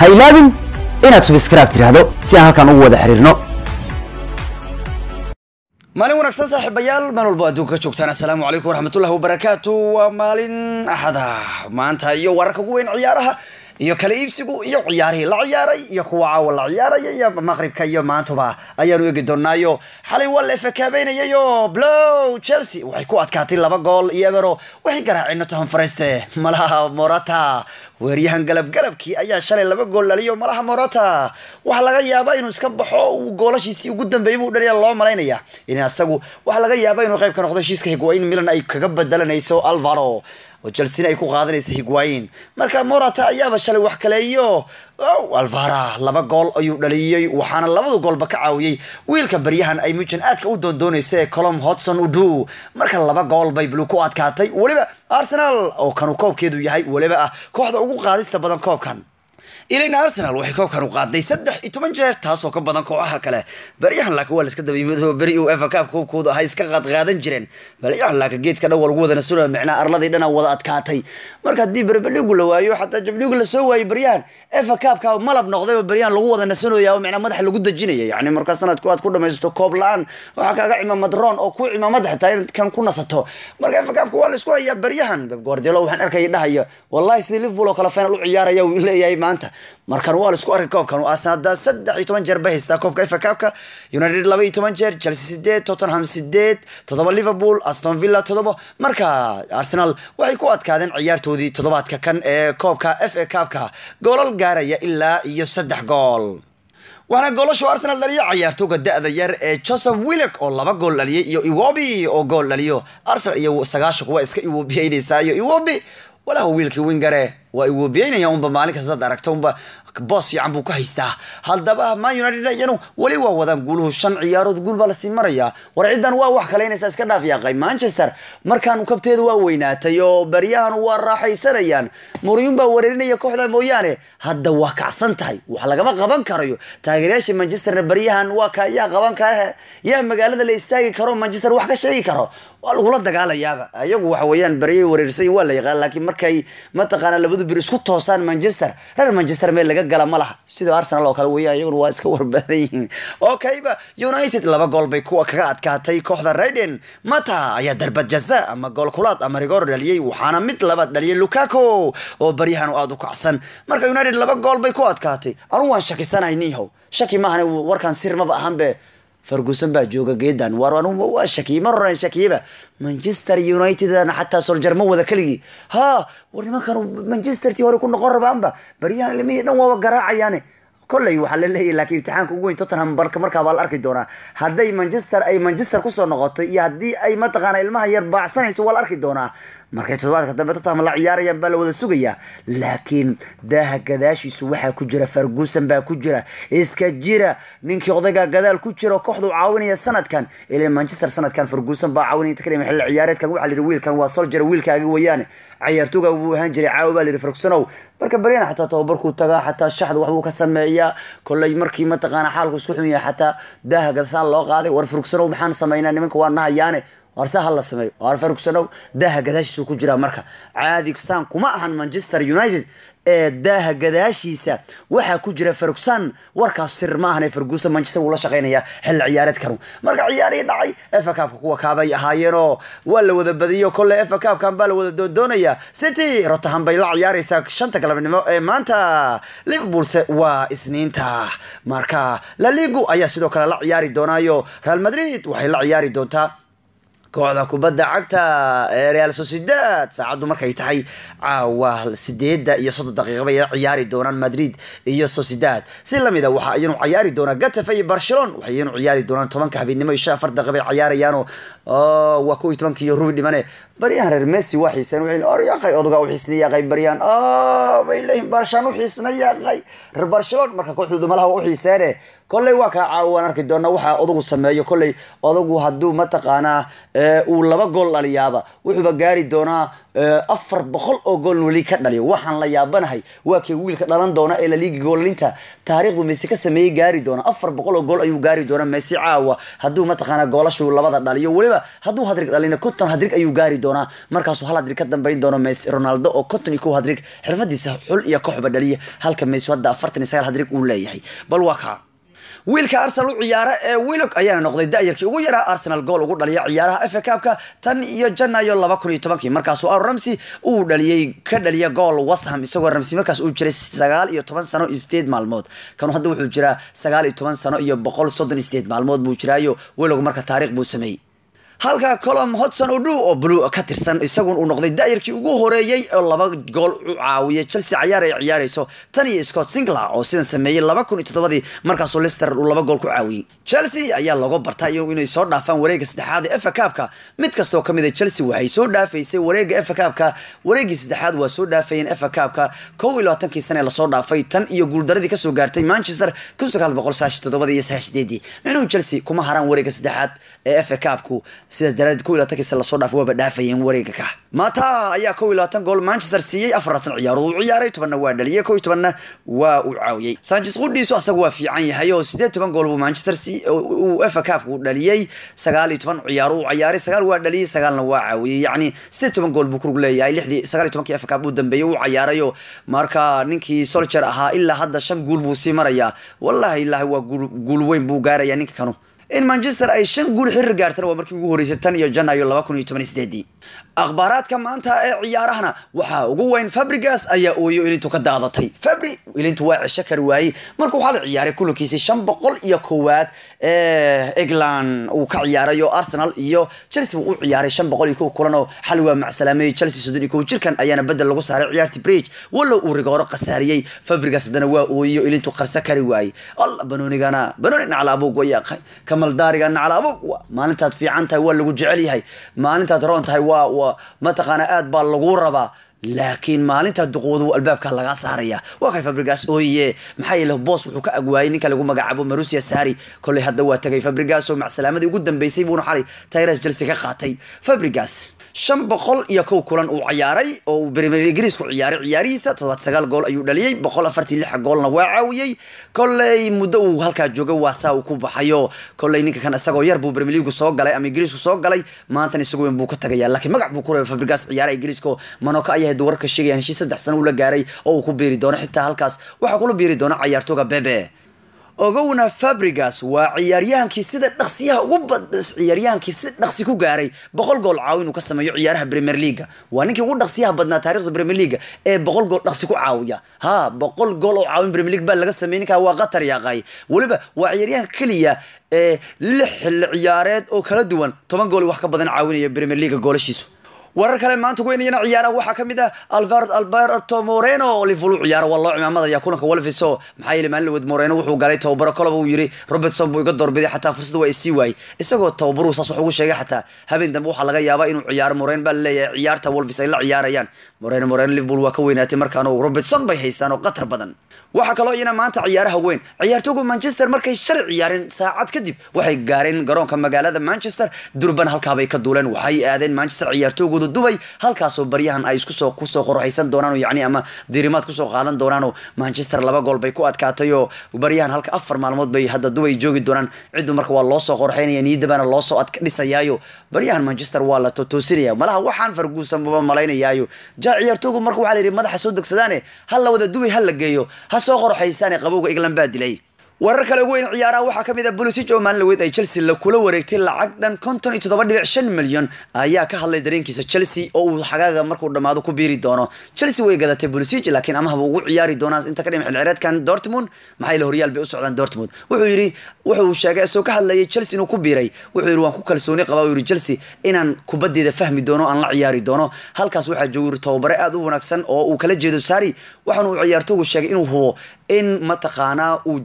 ha ilaabin inaad subscribe tidhaahdo si aan halkan ugu wada xiriirno maalin wanaagsan saaxiibayaal meel walbo adduunka ka joogtaan assalaamu calaykum waraxmatullahi wabarakaatu waa maalin axada maanta iyo wararka ugu weyn ciyaaraha iyo kala iibsigu iyo ciyaarihii la ciyaaray iyo kuwa caawa la ciyaaraya iyo maqribka iyo maantuba ayaanu eegi doonaayo xalay waa la efekaabaynayayo blow chelsea waxay ku adkaatay laba gool iyo ebero waxay garaaceen nottingham forest malaha morata weeryahan galabgalabkii ayaa shalay laba gool dhaliyo malaha morata waxaa laga yaabaa inuu iska baxo uu goolashiisii ugu dambeeyay buu dhaliya loo malaynaya in asagu waxaa laga yaabaa inuu qayb ka noqdo heshiiska higwain milan ay kaga bedelanayso alvaro oo chelsea ay ku qaadanaysa higwain marka morata ayaaba shalay wax kaleeyo alvara laba gool ayuu dhaliyey waxaana labadu goolba ka caawiyey wiilka baryahan ay mujan aadka u doondoonaysa ee colom hodson udu marka laba gool bay blue ku adkaatay weliba arsenal oo kanu koobkeedu yahay weliba ah kooxda ugu qaadista badan koobkan ilana arsenal waxay koobkan u qaaday saddex iyo toban jeer taasoo ka badan kooxaha kale baryahan laakiin waa la iska dabayimado beri uu efa kaab koobkooda ahay iska qaadqaadan jireen baryahan laakiin geedka dhan waa lagu wada nasunaya micnaa arladii dhana wada adkaatay marka haddii berbeligu la waayo xataa jabligu la soo waayey baryahan efa kaabka malab noqday oo baryahan lagu wada nasanaya oo micnaa madaxa lagu dejinaya yacni marka sanadku aad ku dhamaysato koob la-aan waxaa kaaga cimaamad roon oo ku cimaamad xitaa in kan ku nasato marka efa kaabka waa la isku hayaa baryahan beb guardiola waxaan arkaya dhahaya wallahi sidii liverpool oo kale final u ciyaaraya uu leeyahay maanta markan waa la isku arkay koobkan arsenal saddex iyo toban jeer bay haystaa koobka efa kaabka united laba iyo toban jeer chelsea sideed tottenham sideed toddoba liverpool aston villa toddoba marka arsenal waxay ku adkaadeen ciyaartoodii toddobaadka kan ee koobka f a kaabka goolal gaaraya ilaa iyo saddex gool waxaana goolashu arsenal dhaliya ciyaartooga da-da yar ee joseph willek oo laba gool dhaliyay iyo iwobi oo gool dhaliyo arsenal iyo sagaashan waa iska iwobiyeynaysaa iyo iwobi walaha wiilkii wingare waa iwobiyeynaya unba maalin kastaad aragto unba boos fiican buu ka haystaa haddaba man united iyanu weli waa wadaan guuluhu shan ciyaarood guul baa lasii marayaa war ciddan waa wax kaleynaysa iska dhaaf yaaqay manchester markaan kabteeda waa weynaatay oo baryahan waa raaxaysanayaan muriyun baa wareerinaya kooxda mooyaane hadda waa kacsan tahay wax lagama qaban karayo taageerayaasha manchesterna baryahan waa ka yaa qaban kara yaa magaalada la istaagi karo manchester wax ka sheegi karo waa lagula dagaalayaaba ayagu waxa weeyaan baryay wareersan waa la yaqaan laakiin markay mataqaana labadu bir isku toosaan manchester reer manchester meel laga gala ma laha sida arsenal oo kale weeyaan iyaguna waa iska warbadan yihiin okayba united laba gool bay kuwa kaga adkaatay kooxda raiden mata ayaa darbad jaza ama gool kulaad ama rigor dhaliyey waxaana mid labaad dhaliyay lukaku oo baryahan aada u kacsan marka united laba gool bay ku adkaatay anu waan shakisanahay nihow shaki maahan warkan sir maba ahanbe ferguson baa jooga geedan war anugu waa shakiyey mar horan shakiyeba manchester united xataa soljar ma wada keligii ha war nimankan manchester tii hore ku noqon rabaanba baryahan limihii dhan waaba garaacayaane kolley waxaa la leeyahy laakiin imtixaanka ugu weyn tottenham barka markaa baa la arki doonaa hadday manchester ay manchester kusoo noqoto iyo haddii ay mataqaana ilmaha yar baacsanayso waa la arki doonaa markay toddobaadka dambe tottenham la ciyaarayaan baa la wada sugayaa laakiin daaha gadaashiisu waxaa ku jira ferguson baa ku jira iska jira ninkii odayga gadaal ku jira kooxdu caawinaya sanadkan ilaa manchester sanadkan ferguson baa caawinaya kalima xilli ciyaareedkan waxaa la yidhi wiilkan waa soljer wiilkaaga weeyaane ciyaartooga wuu ahaan jiray caawa baa la yidhi fergusonow marka baryana xataa tababarkuu tagaa xataa shaxda waxbuu ka sameeyaa kolley markii mataqaana xaalku isku xun yahay xataa daaha gadasaan loo qaaday war fergusonow maxaan samaynaa nimanka waa nahayaane warse ha la sameeyo war fergusonow daaha gadaashiisu ku jiraa marka caadi saan kuma ahan manchester united ee daaha gadaashiisa waxaa ku jira ferguson warkaas sir ma ahan ee ferguson manchester wuu la shaqeynaya xilli ciyaareedkanu marka ciyaarihii dhacay efa kaabka kuwa kaabay ahaayeenoo waa la wada badiyo kolle efa kaabkan baa la wada doondoonaya city rotterdam bay la ciyaaraysaa shanta galabnimo ee maanta liverpoolse waa isniinta marka la ligu ayaa sidoo kale la ciyaari doonaayo real madrid waxay la ciyaari doontaa kooxda kubadda cagta ee real sociedad saacaddu markay tahay caawa sideeda iyo soddon daqiiqa bay ciyaari doonaan madrid iyo sociedad si lamida waxa ayanu ciyaari doonaa gatafe iyo barcelon waxay iyanu ciyaari doonaan tobanka habeenimo iyo shan afar daqiiqa bay ciyaarayaano waa kow iyo tobanka iyo rubi dhimane baryahan reer messi waa xiiseen waxay or yaqay odagaa u xiisna yaqay baryahan bay leeyihin barshaan u xiisna yaqay reer barcelon marka kooxdooda malaha waa u xiiseene kolley waa kaa caawaan arki doona waxaa odagu sameeyo kolley odagu hadduu mataqaanaa uu laba gool dhaliyaaba wuxuuba gaari doonaa afar boqol oo gool weli ka dhaliyo waxaan la yaabanahay waa kii wiilka dhalan doona ee laliigi goolalinta taariikhdu messi ka sameeyey gaari doona afar boqol oo gool ayuu gaari doona messi caawa hadduu mataqaanaa goolashu labada dhaliyo weliba hadduu hadrig dhalina konton hadrig ayuu gaari doonaa markaasuu hal hadrig ka dambayn doono messi ronaldo oo konton iyo kow hadrig xirfadiisa xul iyo kooxba dhaliya halka messi hadda afartan iyo sagaal hadrig uu leeyahay bal waa kaa wiilka arsenal u ciyaara ee willock ayaana noqday da-yarkii ugu yaraa arsenal gool ugu dhaliya ciyaaraha fa cupka tan iyo janayo laba kun iyo tobankii markaasuu aaron ramsey uu dhaliyey ka dhaliya gool washam isagoo ramsey markaas uu jiray sagaal iyo toban sano iyo sideed maalmood kanu hadda wuxuu jiraa sagaal iyo toban sano iyo boqol soddon iyo sideed maalmood buu jiraayo willock marka taariikh buu sameeyey halka colom hodson odhu oo blue ka tirsan isagun uu noqday da-yarkii ugu horeeyey oo laba gool u caawiyay chelsea ciyaar ay ciyaarayso tan iyo scott singler oo sidan sameeyey laba kun iyo toddobadii markaasuu lister uu laba gool ku caawiyey chelsea ayaa looga bartay inay soo dhaafaan wareega saddexaad ee fa cupka mid kastoo ka mid a chelsea waxay soo dhaafaysay wareega fa cupka wareegii saddexaad waa soo dhaafayeen fa cupka kow iyo labaatankii sane lasoo dhaafay tan iyo guuldaradii kasoo gaartay manchester kun sagaal boqol sagaashan toddobadii iyo sagaashan sideedii micnuhu chelsea kuma haraan wareega saddexaad ee fa cupku sidaas daraadeed kow iyo labatankii lasoo dhaafay waaba dhaafayeen wareega ka mata ayaa kow iyo labaatan gool manchester siiyey afaratan ciyaarood uu ciyaaray tobanna waa dhaliyay kow iyo tobanna waa uu caawiyey sanchez qudhiisu asaga waa fiican yahay oo sideed toban gool buu manchester uu fa cupka uu dhaliyey sagaal iyo toban ciyaaro uu ciyaaray sagaal waa dhaliyey sagaalna waa caawiyey yacni sideed toban gool buu kurug leeyahay lixdii sagaal iyo tobankii fa cup uu dambeeyey uu ciyaarayo marka ninkii soldier ahaa ilaa hadda shan guul buu sii marayaa wallahi ilaahi waa guul weyn buu gaarayaa ninka kanu in manchester ay shan guul xiriir gaartana waa markii ugu horreysay tan iyo janayo laba kun iyo toban iyo sideedii akhbaaraadka maanta ee ciyaarahana waxaa ugu weyn fabrigas ayaa ooyo ilintu ka daadatay fabri ilintu waa cesho kari waayey marka waxaa la ciyaaray kulankiisii shan boqol iyo kowaad ee england uu ka ciyaaray oo arsenal iyo chelsea uu u ciyaaray shan boqol iyo kow kulan oo xali waa macsalaameeyey chelsea soddon iyo kow jirkan ayaana bedel lagu saaray ciyaartii bridge wallow uu rigooro khasaariyey fabrigas haddana waa ooyiyo ilintu qarso kari waayey alla banoonigana banooni nacla abuug way kamaldaariga nacla abuug maalintaad fiican tahay waa lagu jecel yahay maalintaad roon tahay waa waa mataqaana aad baa lagu rabaa laakiin maalinta duqoodu albaabka laga saaraya waa kay fabrigas ooye maxaa yeele boos wuxuu ka agwaayay ninka lagu magacaabo marusia sari kolley hadda waa tagay fabrigas oo macsalaamadii ugu dambeysay buuna xalay tayras chelsea ka qaatay fabrigas shan boqol iyo kow kulan uu ciyaaray oo uu premier ingiriis ku ciyaaray ciyaarihiisa toddobaad sagaal gool ayuu dhaliyey boqol afartii lix goolna waa caawiyey kolley muddo uu halkaa joogay waa saa uu ku baxayo kolley ninka kan isagoo yar buu premier league soo galay ama ingiriisku soo galay maantana isagu weyn buu ka tagayaa laakiin magac buu ku reebay fabrigas ciyaaraha ingiriiska manoka ayaa warka sheegayaan heshiis saddex sana uu la gaaray oo uu ku biiri doono xitaa halkaas waxaa kula biiri doona ciyaartooga bebe ogowna fabrigas waa ciyaaryahankii sida dhaqsiyaha ugu ciyaaryahankii si dhaqsi ku gaaray boqol gool caawin uu ka sameeyo ciyaaraha premier leaga waa ninkii ugu dhaqsiyaha badnaa taarikhda premier leaga ee boqol gool dhaqsi ku caawiya ha boqol gool oo caawin premier league baa laga sameeyey ninkaa waa qatar yaaqay weliba waa ciyaaryahanka keliya ee lix xilli ciyaareed oo kala duwan toban gool wax ka badan caawinaya premier leaga goolashiisu warar kale maanta weynayana ciyaaraha waxaa kamid ah alvar alberto moreno oo liverpool u ciyaara waa loo cimaamadaya kulanka wolves oo maxaa yeele maalin lawed moreno wuxuu galay tababaro koloba uu yiri robertson buu iga doorbiday xataa fursada waa isii waayey isagoo tababaruhu saas wax ugu sheegay xataa habeen dambe waxaa laga yaabaa inuu ciyaaro moreno baa laleeyahay ciyaarta wolves ay la ciyaarayaan moreno moreno liverpool waa ka weynaatay markaanu robertson bay haystaan oo qatar badan waxaa kaloo iyana maanta ciyaaraha weyn ciyaartooga manchester markay shalay ciyaareen saacad kadib waxay gaareen garoonka magaalada manchester durban halkaabay ka duuleen waxay aadeen manchester ciyaartoogooda dubay halkaasoo baryahan ay iskusoo kusoo qorxaysan doonaan yani ama diirimaad kusoo qaadan doonaanoo manchester laba gool bay ku adkaatay oo baryahan halka afar maalmood bay hadda dubay joogi doonaan ciddu marka waa loosoo qorxaynaya niidabana loosoo adka dhisayaayo baryahan manchester waa la totoosinaya malaha waxaan farguusan baba malaynayaayo ja ciyaartoogu marka waxaa la yidhi madaxa soo degsadaane ha la wada dubay ha la geeyo ha soo qorxaystaane qabowga england baa dilay warar kale ugu weyn ciyaaraha waxaa kamid ah bolisij oo maalin laweyd ay chelsea la kula wareegtay lacag dhan konton iyo toddoba dhibic shan milyan ayaa ka hadlay dareenkiisa chelsea oo uu xagaaga markuu dhammaado ku biiri doono chelsea way gadatay bolisij laakiin amahaba ugu ciyaari doonaa inta ka dhima xilcireedkan dortmund maxaa yeele horyaal bay u socdaan dortmund wuxuu yidhi wuxuu sheegay isagoo ka hadlayay chelsea inuu ku biiray wuxuu yidhi waan ku kalsooni qabaa yidhi chelsea inaan kubaddeeda fahmi doono aan la ciyaari doono halkaas waxaa jooga yidhi tababare aad u wanaagsan oo uu kala jeedo sari waxaana uu ciyaartoogu sheegay inuu hubo in mataqaanaa uu chelsea la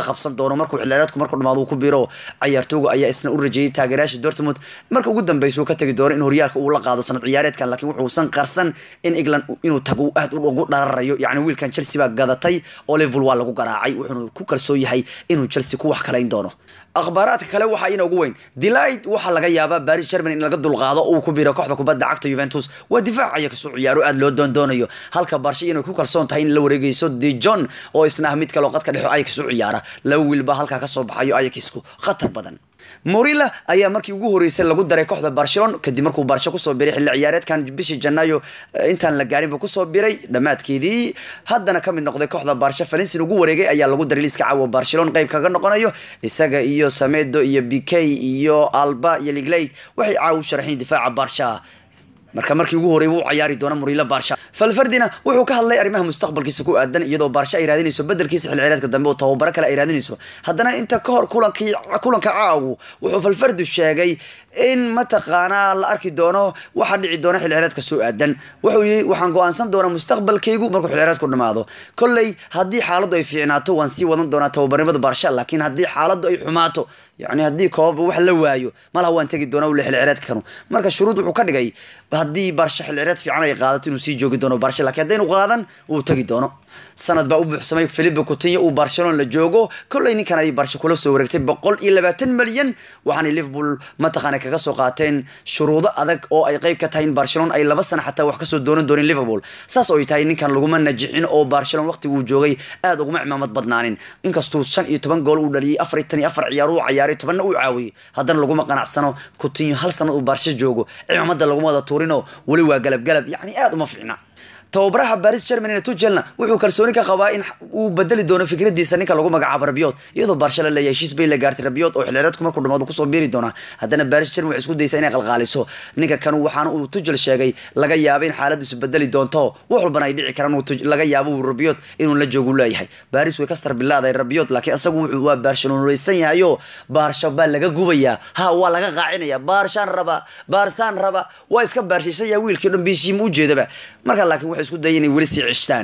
qabsan doono markuu xilciyaareedku markuu dhamaado uu ku biro cayaartooga ayaa isna u rajeeyay taageerayaasha dortmund marka ugu dambeysa uu ka tagi doono in horyaalka uu la qaado sanad ciyaareedkan laakiin wuxuusan qarsan in england inuu tago uu aad ugu dhararayo yacni wiilkan chelsea baa gadatay oo liverpool waa lagu garaacay wuxuuna ku kalsoon yahay inuu chelsea ku wax kalayn doono akhbaaraadka kale waxaa ina ugu weyn delight waxaa laga yaabaa paris germany in laga dulqaado uu ku biro kooxda kubadda cagta juventus waa difaacaya kasoo ciyaaro aad loo doondoonayo halka barsha inay ku kalsoon tahay in la wareegeyso de john oo isna ah mid kaleo qadka dhexo ayax u ciyaara laba wiilba halkaa kasoo baxayo ayaxku khatar badan morilla ayaa markii ugu horeysay lagu daray kooxda barcelona kadib markuu barsho kusoo biray xilli ciyaareedkan bishii janaayo intaan la gaarinba kusoo biray dhammaadkeedii haddana kamid noqday kooxda barsho valensin ugu wareegay ayaa lagu daray liiska caawa barcelona qayb kaga noqonayo isaga iyo samedo iyo bk iyo alba iyo liglate waxay caawa u sharaxeen difaaca barsha marka markii ugu horey wuu cayaari doona murilo baarsha falfardina wuxuu ka hadlay arrimaha mustaqbalkiisa ku aadan iyadoo baarsha ay raadinayso bedelkiisa xilciyaareedka dambe oo tababaro kale ay raadinayso haddana inta ka hor kulankii kulanka caawu wuxuu falfardu sheegay in mataqaanaa la arki doono waxaa dhici doona xilciyaareedka soo aadan wuxuu yii waxaan go-aansan doonaa mustaqbalkaygu markuu xilciyaareedku dhamaado kolley haddii xaaladdu ay fiicnaato waan sii wadan doonaa tababarnimada baarsha laakiin haddii xaaladdu ay xumaato yani haddii koobaba wax la waayo malaha waan tegi doona ule xilciyaareedkanu marka shuruud wuxuu ka dhigay haddii baarsha xilciyaareed fiican ay qaadato inuu sii joogi doono baarsha lakiin haddaynu qaadan uu tegi doono sanad baa u buuxsamay philipe coutinho uu barcelona la joogo kolley ninkan ay barsha kula soo wareegtay boqol iyo labaatan malyan waxaanay liverpool mataqaana kaga soo qaateen shuruudo adag oo ay qayb ka tahay in barcelona ay laba sana xataa wax kasoo doonan doonin liverpool saas oo ay tahay ninkan laguma najixin oo barcelona waqtiga uu joogay aad uguma cimaamad badnaanin inkastuu shan iyo toban gool uu dhaliyay afar iyo tan iyo afar ciyaar uu cayaaray tobanna uu caawiyey haddana laguma qanacsano coutinho hal sanad uu barsha joogo cimaamada laguma wada tuurinoo weli waa galab galab yacni aad uma fiicna tababaraha baris germanyna tujelna wuxuu kalsooni ka qabaa in uu bedeli doono fikradiisa ninka lagu magacaabo rabiot iyadoo barsha la leeyahay heshiis bay la gaartay rabiot oo xilciyaareedku markuu dhamaado kusoo biiri doona haddana baris germany waxay isku daysaa inay qalqaaliso ninka kan waxaana uu tujel sheegay laga yaabo in xaaladiisu bedeli doonto wax walbana ay dhici karaan laga yaabo uu rabiot inuu la joogu leeyahay baris way ka starbilaaday rabiot laakiin isagu wuxuu waa barcelonaysan yahayo baarsha baa laga gubayaa ha waa laga qaacinaya baarshaan raba baarsaan raba waa iska baarshaysan yaha wiilkii o dhan biishiima ujeedaba marka laakiin waxay isku daya inay weli sii cishtaan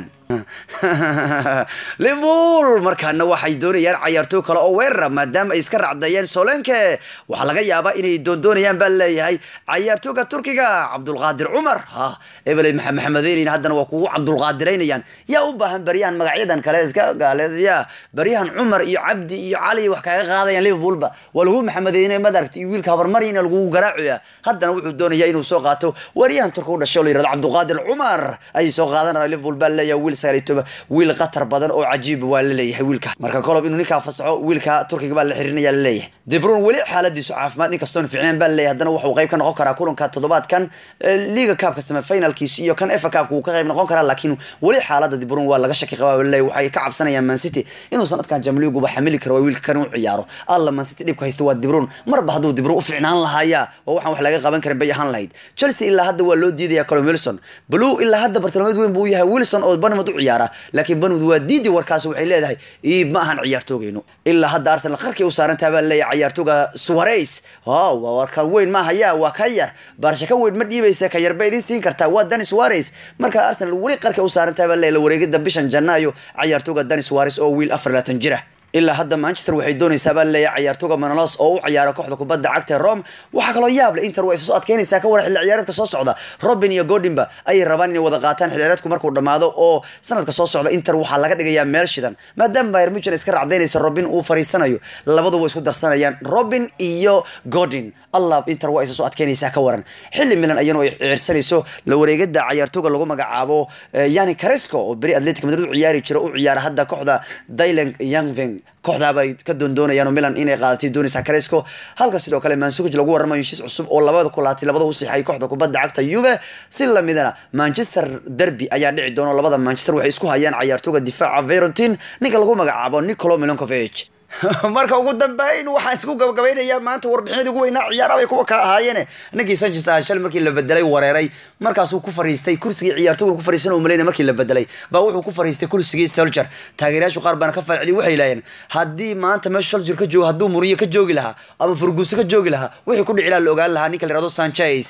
liverpool markaana waxay doonayaan cayaartooy kale oo weerara maadaama ay iska racdeeyeen solenke waxaa laga yaabaa inay doondoonayaan baa leeyahay cayaartooga turkiga cabdulqaadir cumar ha ebeley maxamedeynin haddana waa kugu cabdulqaadiraynayaan yaa u baahan baryahan magacyadan kale iska gaaleya baryahan cumar iyo cabdi iyo cali wax kaga qaadayaan liverpoolba waa lagu maxamedeyne madaragta iyo wiilka habarmarina lagu garaacaya haddana wuxuu doonaya inuu soo qaato waryahan turka u dhashay oo la yirahdo cabdulqaadir cumar ayay soo qaadanaya liverpool baa leeyahay wiil sagaaliyotoba wiil qatar badan oo cajiib waa la leeyahay wiilka marka kolob inuu ninkaa fasaxo wiilka turkiga baa la xirinaya la leeyahay debrun weli xaaladiisu caafimaad inkastoon fiicneen baa laleeyahay haddana wuxuu qayb ka noqon karaa kulanka toddobaadkan liga kaabka semifinalkiisi iyo kan efa kaabka wuu ka qayb noqon karaa laakiin weli xaalada debrun waa laga shaki qabaa laleeyahay waxay ka cabsanayaan man city inuu sanadkan jamliguba xamili karo waa wiilka kan u ciyaaro alla man city dhibka haysto waa debrun marba hadduu debrun u fiicnaan lahaaya waa waxaan wax laga qaban karin bay ahaan lahayd chelsea ilaa hadda waa loo diidaya colin wilson blue ilaa hadda bartilmaameed weyn buu yahay wilson oo banmud u ciyaara laakiin banmud waa diidi warkaas waxay leedahay iib ma ahan ciyaartoogeynu ilaa hadda arsenal qarkii u saarantaa baa leeyahay ciyaartooga suwareys waa warka weyn ma haya waa ka yar baarsha ka weyn ma dhiibaysa ka yar ba idin siin kartaa waa dani suwareys marka arsenal weli qarka u saarantaa baa leeyahay la wareegida bishan janaayo ciyaartooga dani suwareys oo wiil afar laatan jira ilaa hadda manchester waxay doonaysaa baa leeyahay ciyaartooga manolos oo u ciyaara kooxda kubadda cagta ee rome waxaa kaloo yaab leh inter waa isu soo adkeynaysaa ka waran xilli ciyaareedka soo socda robin iyo godinba ayay rabaan inay wada qaataan xilli ciyaareedku markuu dhammaado oo sanadka soo socda inter waxaa laga dhigayaa meel shidan maadaama bayern munchen iska racdaynaysa robin uu fariisanayo labadu way isku darsanayaan robin iyo godin allah inter waa isa soo adkeynaysaa ka waran xilli milan ayanu ay ciirsanayso la wareegada ciyaartooga lagu magacaabo yani caresco oo beri atletic madrid u ciyaari jira u ciyaara hadda kooxda dylan youngving kooxdaaba ay ka doondoonayaan oo milan inay qaadatay doonaysa caresco halka sidoo kale mansukuj lagu waramayo heshiis cusub oo labada kulaatay labada u sixay kooxda kubadda cagta juve si lamidana manchester derby ayaa dhici doona labada manchester waxay isku hayaan cayaartooga difaaca verontin ninka lagu magacaabo nicolo milankovic marka ugu dambeyn waxaan isku gabagabaynayaa maanta warbixinadii ugu weynaa ciyaaraha bay kuwa ka ahaayeene ninkii sanchez ah shal markii la bedelay wareeray markaasuu ku fariistay kursigii ciyaartooyga ku fariisan oo malayna markii la bedelay baa wuxuu ku fariistay kursigii soldier taageerayaashu qaar baana ka falceliy waxay laayeen haddii maanta meeshu soldier ka joogo hadduu muriyo ka joogi lahaa ama furguuso ka joogi lahaa wixii ku dhici lahaa la ogaan lahaa ninka la yihahdo sanchez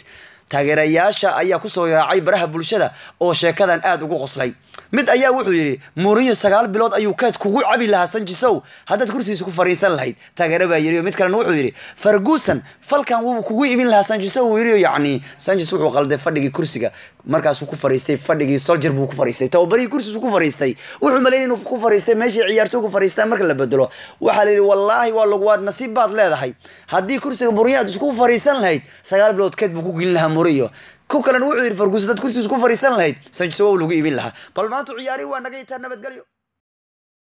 taageerayaasha ayaa kusoo yaacay baraha bulshada oo sheekadan aad ugu qoslay mid ayaa wuxuu yidhi mourinho sagaal bilood ayuu keed kugu cabi lahaa sanjisow haddaad kursigiisa ku fariisan lahayd taageere baa yidhi mid kalena wuxuu yidhi ferguson falkan wuu kugu imin lahaa sanjisow wuu yidhi yacni sanjis wuxuu qalday fadhigii kursiga markaasuu ku fariistay fadhigii soldier buu ku fariistay tababarihii kursigiisu ku fariistay wuxuu malaynay inuu ku fariistay meeshii ciyaartoy ku fariistaan marka la bedelo waxaa la yidhi wallaahi waa lagu waa nasiib baad leedahay haddii kursiga mourinho aad isku fariisan lahayd sagaal bilood keed buu ku gelin lahaa mourinho ku kalena wuxuu yidhi ferguson dad kursigiisa ku fariisan lahayd sanjiso waa lagu iibin lahaa bal maanta ciyaarihi waa naga itaa nabadgelyo